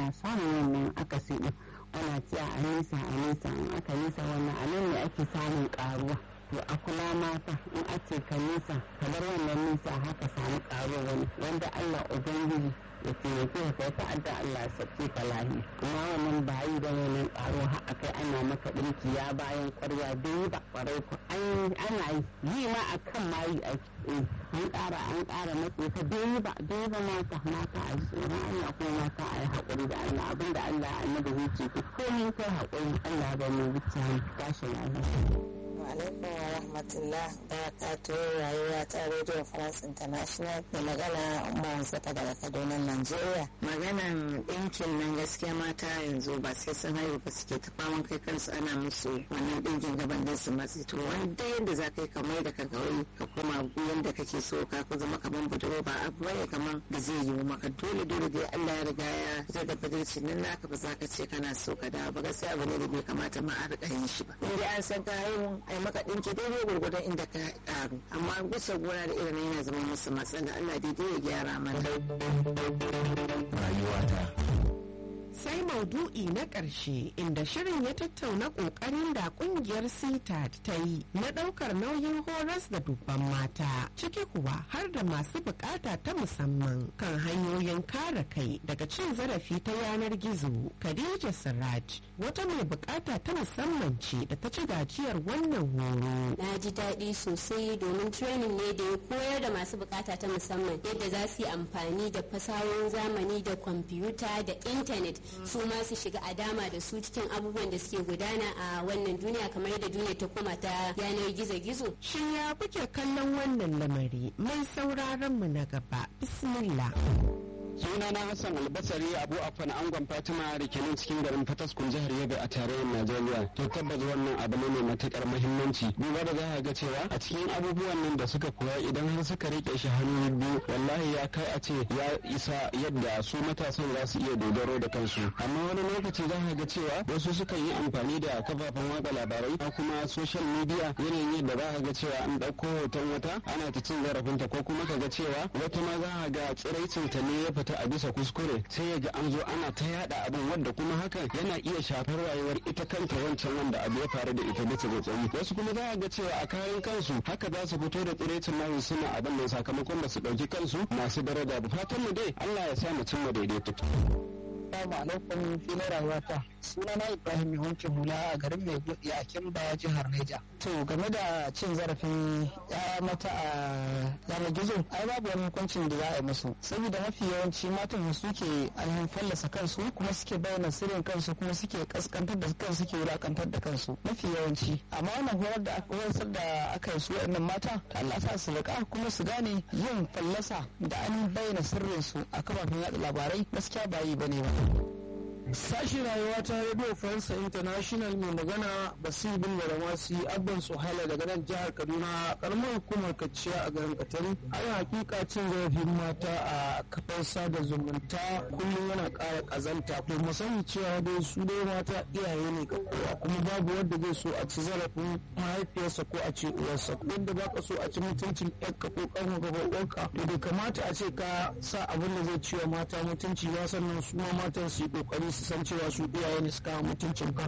ana samun wannan akasi din ana cewa a nisa a nisa in aka nisa wannan a nan ne ake samun karuwa to a kula mata in a ce ka nisa kamar wannan nisa haka samu karuwa wani wanda Allah ubangiji ya taimake ka kai ta'adda Allah ya sauke ka lahi kuma wannan ba yi da wannan karo har akai ana maka dinki ya bayan kwarya dai ba kwarai ku ana yi yi ma akan ma yi ake an ƙara an ƙara matse ka dai ba dai ba mata mata a tsoron Allah ko mata a yi haƙuri da Allah abinda Allah annabi zai ce ku komai kai haƙuri Allah ba mu wuce tashi lafiya. alaikum wa rahmatullah barakatu rayuwa ta radio france international da magana umar sata daga kaduna nigeria maganan ɗinkin nan gaskiya mata yanzu ba sai sun haihu ba suke ta faman kai kansu ana musu wannan ɗinkin gaban da su matsi to wanda yadda za ka yi kamar da ka gawai ka koma yadda kake so ka ku zama kamar budurwa ba abu bane kamar da zai yiwu maka dole dole dai Allah ya riga ya fitar da budurci nan naka ba za ka ce kana so ka dawo ba gaskiya abu ne da bai kamata ma a riƙa yin shi ba in dai an san ka haihu ai maka ɗinki daidai gwargwadon inda ka ƙaru amma bisa gona da irin yana zama musu matsala Allah daidai ya gyara mana rayuwata sai maudu'i na ƙarshe inda shirin ya tattauna ƙoƙarin da ƙungiyar CTAD ta yi na ɗaukar nauyin horas da dubban mata ciki kuwa har da masu buƙata ta musamman kan hanyoyin kare kai daga cin zarafi ta yanar gizo Khadija Siraj wata mai buƙata ta musamman ce da ta ci gajiyar wannan horo. Na ji daɗi sosai domin training ne da ya koyar da masu buƙata ta musamman yadda za su yi amfani da fasahohin zamani da kwamfuta da intanet su ma su shiga a dama da su cikin abubuwan da suke gudana a wannan duniya kamar yadda duniya ta koma ta yanar gizo-gizo. Shin ya kuke kallon wannan lamari mai sauraron mu na gaba bismillah. sunana hassan albasari abu afan angon fatima da ke nan cikin garin fataskun jihar yobe a tarayyar najeriya to tabbas wannan abu ne mai matukar muhimmanci duba da za ga cewa a cikin abubuwan nan da suka koya idan har suka rike shi hannu biyu wallahi ya kai a ce ya isa yadda su matasan za su iya dogaro da kansu amma wani lokaci za ga cewa wasu suka yi amfani da kafafen watsa labarai ko kuma social media yanayin yadda za ga cewa an ɗauko hoton wata ana ta cin zarafinta ko kuma ka ga cewa wata ma za ga tsiraicinta ne ya fita ta a bisa kuskure sai ya ga an zo ana ta yada abin wanda kuma hakan yana iya shafar rayuwar ita kanta wancan wanda abu ya faru da ita bisa ga tsayi wasu kuma za a ga cewa a kayan kansu haka za su fito da tsirecin nasu suna abin nan sakamakon ba su ɗauki kansu masu daraja ba fatan mu dai Allah ya sa mu cimma daidaito. Assalamu alaikum filin rayuwata. Sunana Ibrahim Yawanci Hula a garin Mai Gudi a Kimba jihar Neja. To game da cin zarafin ya mata a yanar gizo, ai babu wani hukuncin da za a yi musu. Saboda mafi yawanci matan suke ainihin fallasa kansu kuma suke bayyana sirrin kansu kuma suke kaskantar da kansu suke wulakantar da kansu. Mafi yawanci. Amma wannan horar da aka horar da aka yi su waɗannan mata, Allah sa su riƙa kuma su gane yin fallasa da an bayyana sirrin su a kafafen yaɗa labarai gaskiya ba yi bane ba. Sashi rayuwa ta Radio France International mai magana Basir bin Baramasi Abban Suhaila daga nan jihar Kaduna karamar hukumar Kaciya a garin Katari. Ana hakika cin zarafin mata a kafar sada zumunta kullum yana ƙara ƙazanta. To mu sani cewa dai su dai mata iyaye ne ga kowa kuma babu wanda zai so a ci zarafin mahaifiyarsa ko a ce uwarsa. Wanda ba ka so a ci mutuncin ƴarka ko ƙarfa ko uwarka to bai kamata a ce ka sa abin da zai ciwa mata mutunci ba sannan su ma matan su yi ƙoƙari su san cewa su iyaye ne suka mutuncin kan